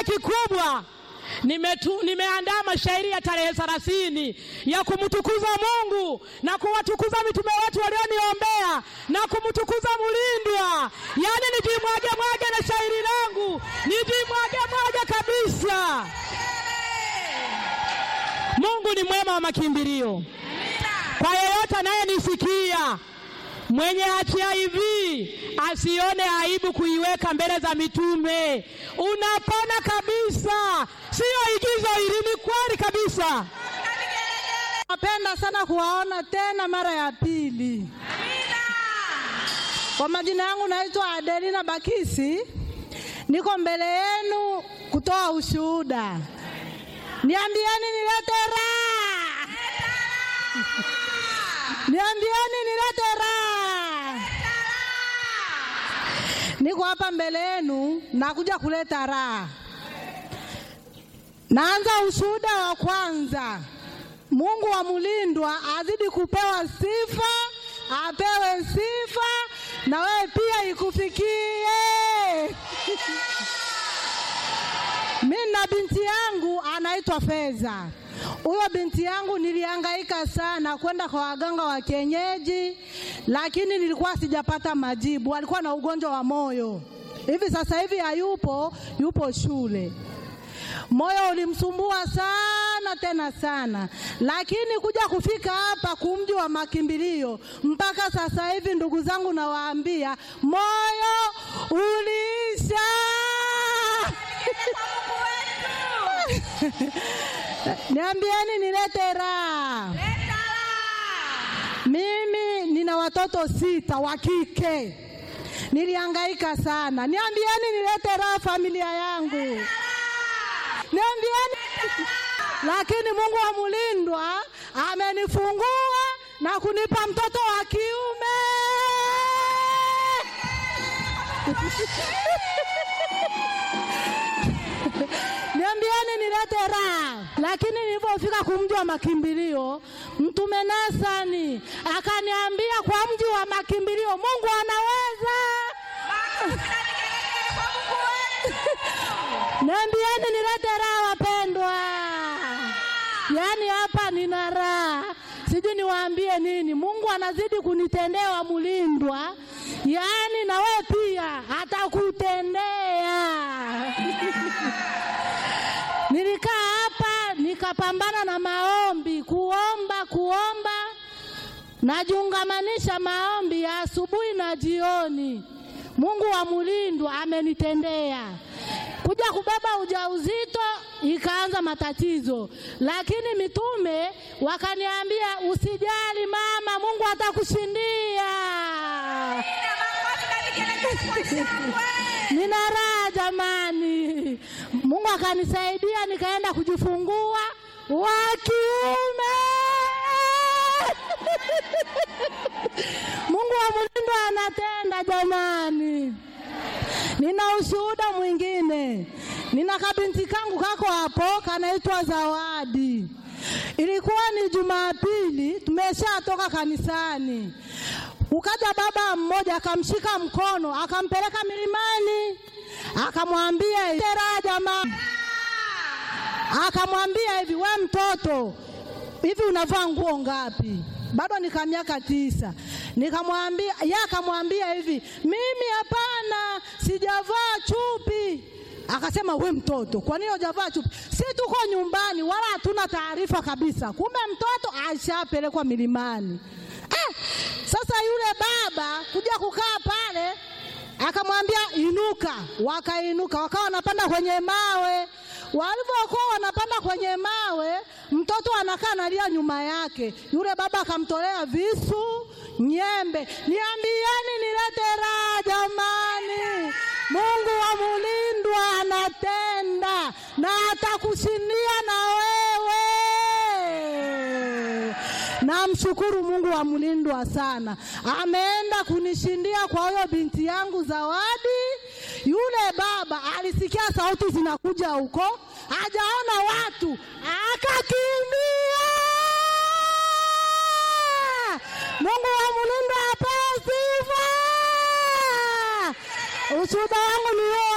kikubwa nimetu, nimeandaa mashairi ya tarehe thelathini ya kumtukuza Mungu na kuwatukuza mitume wetu walioniombea na kumtukuza Mulindwa, yaani nijimwage mwage na shairi langu nijimwage mwage kabisa. Mungu ni mwema wa makimbilio kwa yeyote anayenisikia mwenye HIV asione aibu kuiweka mbele za mitume. Unapona kabisa, siyo igizo hili, ni kweli kabisa. Napenda sana kuwaona tena mara ya pili. Kwa majina yangu naitwa Adelina Bakisi, niko mbele yenu kutoa ushuhuda. Niambieni nilete raha, niambieni nilete raha. Niko hapa mbele yenu nakuja kuleta raha. Naanza ushuhuda wa kwanza. Mungu wa Mulindwa azidi kupewa sifa, apewe sifa na wewe pia ikufikie. Mimi na binti yangu anaitwa Feza. Huyo binti yangu nilihangaika sana kwenda kwa waganga wa kienyeji, lakini nilikuwa sijapata majibu. Alikuwa na ugonjwa wa moyo, hivi sasa hivi hayupo, yupo shule. Moyo ulimsumbua sana tena sana, lakini kuja kufika hapa kumji wa makimbilio mpaka sasa hivi, ndugu zangu, nawaambia moyo uliisha. Niambieni nilete raha. Mimi nina watoto sita wa kike, nilihangaika sana. Niambieni nilete raha familia yangu niambieni. Lakini Mungu wa Mulindwa amenifungua na kunipa mtoto wa kiume. Niambieni nilete raha. Lakini nilipofika kumji wa makimbilio, Mtume Nasani akaniambia kwa mji wa makimbilio Mungu anaweza. Niambieni nilete raha wapendwa. Yaani hapa nina raha, sijui niwaambie nini. Mungu anazidi kunitendea wa Mulindwa, yaani na wewe pia atakutendea. Nilikaa hapa nikapambana na maombi, kuomba kuomba, najiungamanisha maombi ya asubuhi na jioni. Mungu wa Mulindwa amenitendea kuja kubeba ujauzito ikaanza matatizo, lakini mitume wakaniambia usijali mama, Mungu atakushindia. Nina raha jamani, Mungu akanisaidia nikaenda kujifungua wa kiume. Mungu wa Mulindwa anatenda jamani. Nina ushuhuda mwingine. Nina kabinti kangu kako hapo kanaitwa Zawadi. Ilikuwa ni Jumapili, tumeshatoka kanisani. Ukaja baba mmoja akamshika mkono akampeleka milimani, akamwambia tera jamaa, akamwambia hivi, we mtoto, hivi unavaa nguo ngapi? Bado nika miaka tisa. Nikamwambia, yeye akamwambia hivi, mimi hapana, sijavaa chupi. Akasema we mtoto, kwa nini hujavaa chupi? Si tuko nyumbani, wala hatuna taarifa kabisa. Kumbe mtoto ashapelekwa milimani. Eh, sasa yule baba kuja kukaa pale akamwambia inuka, wakainuka, wakawa wanapanda kwenye mawe. Walivyokuwa wanapanda kwenye mawe, mtoto anakaa analia nyuma yake. Yule baba akamtolea visu, nyembe. Niambieni nilete raha jamani, Mungu wa Mulindwa anatenda na atakushindia na wewe. Namshukuru Mungu wa Mulindwa sana, ameenda kunishindia kwa huyo binti yangu Zawadi. Yule baba alisikia sauti zinakuja huko, hajaona watu, akakimbia. Mungu wa Mulindwa apewe sifa. Ushuhuda wangu ni wewe.